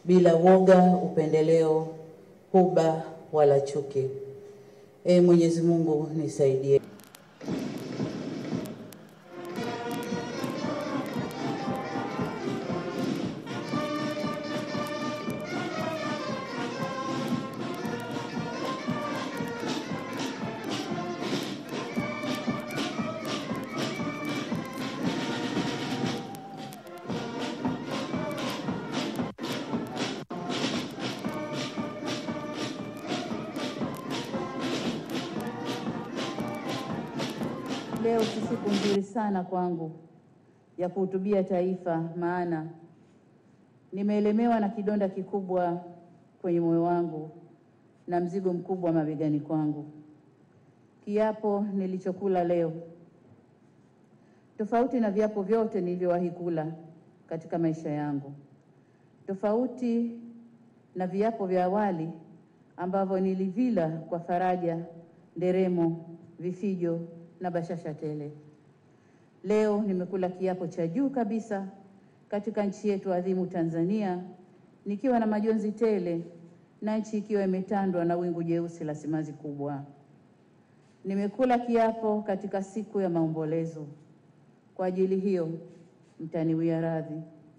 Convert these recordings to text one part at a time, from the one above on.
bila woga, upendeleo, huba wala chuki. Ee Mwenyezi Mungu nisaidie. Leo si siku nzuri sana kwangu ya kuhutubia taifa, maana nimeelemewa na kidonda kikubwa kwenye moyo wangu na mzigo mkubwa mabegani kwangu. Kiapo nilichokula leo, tofauti na viapo vyote nilivyowahi kula katika maisha yangu, tofauti na viapo vya awali ambavyo nilivila kwa faraja, nderemo, vifijo na bashasha tele. Leo nimekula kiapo cha juu kabisa katika nchi yetu adhimu Tanzania, nikiwa na majonzi tele na nchi ikiwa imetandwa na wingu jeusi la simanzi kubwa. Nimekula kiapo katika siku ya maombolezo. Kwa ajili hiyo, mtaniwia radhi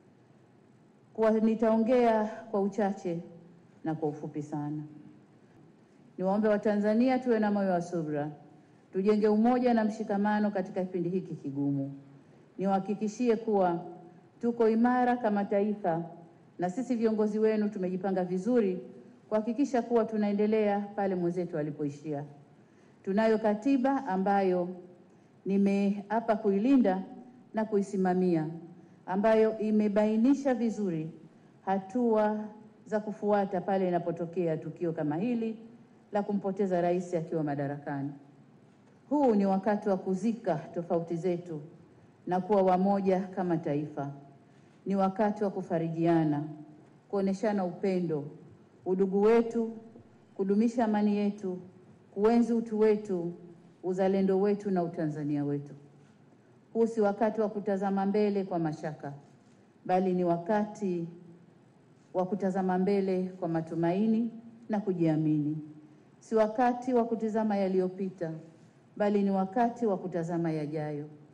kwa nitaongea kwa uchache na kwa ufupi sana. Niwaombe Watanzania tuwe na moyo wa subra, tujenge umoja na mshikamano katika kipindi hiki kigumu. Niwahakikishie kuwa tuko imara kama taifa, na sisi viongozi wenu tumejipanga vizuri kuhakikisha kuwa tunaendelea pale mwenzetu alipoishia. Tunayo katiba ambayo nimeapa kuilinda na kuisimamia, ambayo imebainisha vizuri hatua za kufuata pale inapotokea tukio kama hili la kumpoteza rais akiwa madarakani. Huu ni wakati wa kuzika tofauti zetu na kuwa wamoja kama taifa. Ni wakati wa kufarijiana, kuoneshana upendo, udugu wetu, kudumisha amani yetu, kuenzi utu wetu, uzalendo wetu na utanzania wetu. Huu si wakati wa kutazama mbele kwa mashaka, bali ni wakati wa kutazama mbele kwa matumaini na kujiamini. Si wakati wa kutizama yaliyopita, bali ni wakati wa kutazama yajayo.